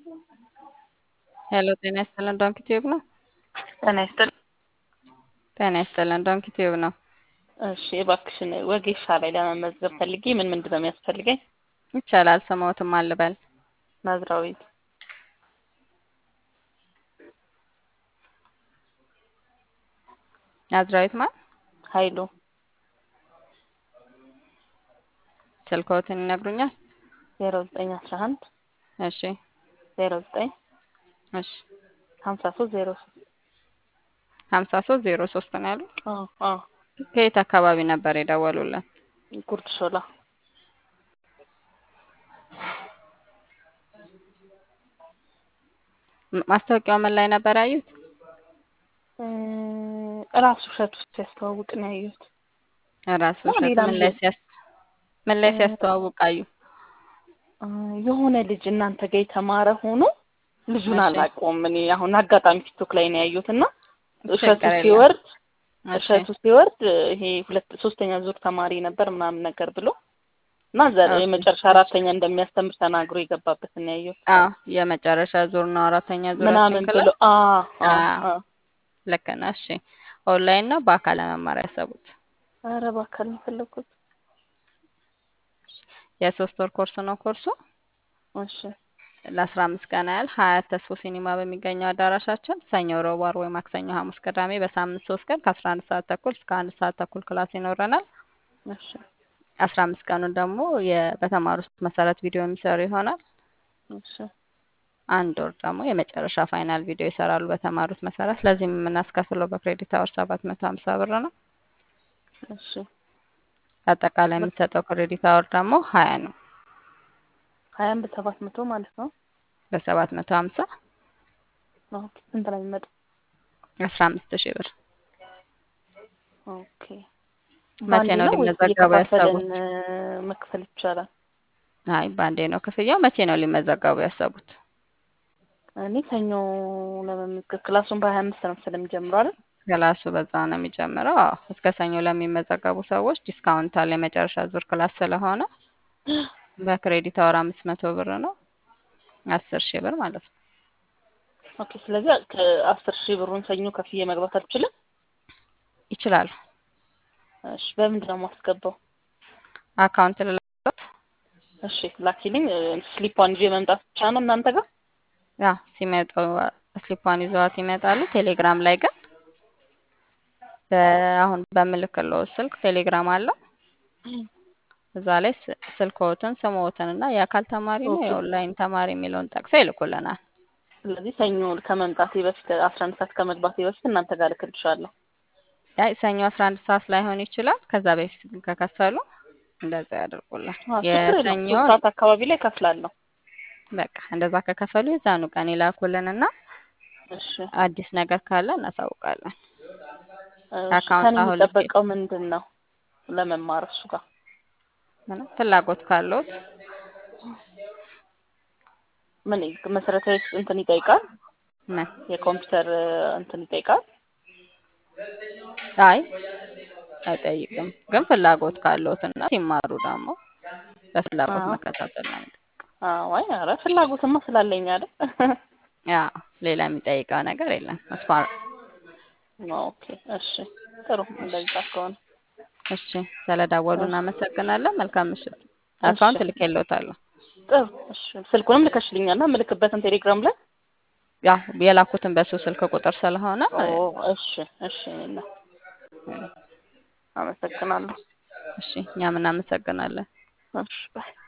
ሄሎ ጤና ይስጥልን ዶንኪ ቲዩብ ነው። ጤና ይስጥልኝ። ጤና ይስጥልን ዶንኪ ቲዩብ ነው። እሺ እባክሽን ወጌሻ ላይ ለመመዝገብ ፈልጌ ምን ምንድን ነው የሚያስፈልገኝ? ይቻላል። ስሞትም አልበል ናዝራዊት ናዝራዊት ማን? ኃይሉ ስልክዎትን ይነግሩኛል? ዜሮ ዘጠኝ አስራ አንድ እሺ ዜሮ ዘጠኝ እሺ ሀምሳ ሶስት ዜሮ ሶስት ሀምሳ ሶስት ዜሮ ሶስት ነው ያሉ። አዎ አዎ ከየት አካባቢ ነበር የደወሉልን? ጉርድ ሾላ ም- ማስታወቂያው ምን ላይ ነበር ያዩት? እ እራሱ እሸቱ ሲያስተዋውቅ ነው ያየሁት። ራሱ ነው እሸቱ ሌላም ምን ላይ የ- ሲያስ ምን ላይ እ ሲያስተዋውቅ አዩ? እ የሆነ ልጅ እናንተ ጋር የተማረ ሆኖ ልጁን እሺ አላውቀውም እኔ አሁን አጋጣሚ ቲክቶክ ላይ ነው ያየሁት እና እሸቱ ችግር የለም። ሲወርድ እሺ እሸቱ ሲወርድ ይሄ ሁለት ሶስተኛ ዙር ተማሪ ነበር ምናምን ነገር ብሎ እና ዘ- ኦኬ የመጨረሻ አራተኛ እንደሚያስተምር ተናግሮ የገባበትን ነው ያየሁት አዎ የመጨረሻ ዙር ነው አራተኛ ዙራችን ምናምን ብሎ ክላስ አ አ አዎ አ ልክ ነህ። እሺ ኦንላይን ነው በአካል ለመማር ያሰቡት? ኧረ በአካል ነው የፈለኩት። የሶስት ወር ኮርስ ነው ኮርሱ እሺ ለአስራ አምስት ቀን ያህል ሀያት ተስፎ ሲኒማ በሚገኘው አዳራሻችን ሰኞ፣ ረቡዕ፣ ዓርብ ወይ ማክሰኞ፣ ሐሙስ፣ ቅዳሜ በሳምንት ሶስት ቀን ከአስራ አንድ ሰዓት ተኩል እስከ አንድ ሰዓት ተኩል ክላስ ይኖረናል። እሺ አስራ አምስት ቀኑን ደግሞ የ- በተማሩት መሰረት ቪዲዮ የሚሰሩ ይሆናል። እሺ አንድ ወር ደግሞ የመጨረሻ ፋይናል ቪዲዮ ይሰራሉ በተማሩት መሰረት። ለዚህም የምናስከፍለው በክሬዲት አወር ሰባት መቶ ሀምሳ ብር ነው። እሺ አጠቃላይ የሚሰጠው ክሬዲት አወር ደግሞ ሀያ ነው ሀያን በሰባት መቶ ማለት ነው። በሰባት መቶ ሀምሳ ኦኬ ስንት ነው የሚመጣው? አስራ አምስት ሺህ ብር። ኦኬ መቼ በአንዴ ነው ነው ወይስ ሊመዘገቡ እየከፋፈልን ያሰቡት? እ፣ መክፈል ይቻላል? አይ በአንዴ ነው ክፍያው። መቼ ነው ሊመዘገቡ ያሰቡት? እኔ ሰኞ ለመመዝገብ ክላሱን በሀያ አምስት ነው ስለሚጀምረው አይደል? ክላሱ በዛ ነው የሚጀምረው። አዎ እስከ ሰኞ ለሚመዘገቡ ሰዎች ዲስካውንት አለ። የመጨረሻ ዙር ክላስ ስለሆነ በክሬዲት አወር አምስት መቶ ብር ነው አስር ሺህ ብር ማለት ነው። ኦኬ ስለዚህ ከአስር ሺህ ብሩን ሰኞ ከፍዬ መግባት አልችልም? ይችላሉ። እሺ በምንድን ነው የማስገባው? አካውንት ልላለት እሺ ላኪልኝ። እ፣ ስሊፓን ይዤ መምጣት ብቻ ነው እናንተ ጋር? ያ ሲመጡ ስሊፓን ይዘዋት ይመጣሉ። ቴሌግራም ላይ ግን በአሁን በምልክለው ስልክ ቴሌግራም አለው። እዛ ላይ ስ- ስልክዎትን ስምዎትን እና የአካል ተማሪ ነው ኦኬ የኦንላይን ተማሪ የሚለውን ጠቅሰው ይልኩልናል። ስለዚህ ሰኞ ከመምጣቴ በፊት አስራ አንድ ሰዓት ከመግባቴ በፊት እናንተ ጋር እልክልሻለሁ። አይ ሰኞ አስራ አንድ ሰዓት ላይሆን ይችላል። ከዛ በፊት ግን ከከፈሉ እንደዛ ያደርጉልን። አዎ ችግር የለውም። ሶስት የሰኞን ሰዓት አካባቢ ላይ እከፍላለሁ። በቃ እንደዛ ከከፈሉ የዛኑ ቀን ይላኩልንና እሺ አዲስ ነገር ካለ እናሳውቃለን። እሺ አካውንት ከኔ አሁን ልኬ የሚጠበቀው ምንድን ነው ለመማር እሱ ጋር? ምንም ፍላጎት ካለዎት ምን መሰረታዊ እንትን ይጠይቃል? ምን የኮምፒውተር እ፣ እንትን ይጠይቃል? አይ አይጠይቅም። ግን ፍላጎት ካለዎት እና ሲማሩ ደግሞ በፍላጎት አዎ መከታተል ነው። አዎ አይ ኧረ ፍላጎትማ ስላለኝ አይደል? ያ ሌላ የሚጠይቀው ነገር የለም። እሷ ኦኬ እሺ ጥሩ እሺ እንደዛ ከሆነ እሺ፣ ስለደወሉ እሺ እናመሰግናለን። መልካም ምሽት። እሺ አካውንት ልኬልዎታለሁ። ጥሩ እሺ ስልኩንም ልከሽልኛል እና ምልክበትን ቴሌግራም ላይ ያ የላኩትን በሱ ስልክ ቁጥር ስለሆነ ኦ እሺ እሺ እና አመሰግናለሁ። እሺ፣ እኛም እናመሰግናለን። እሺ ባይ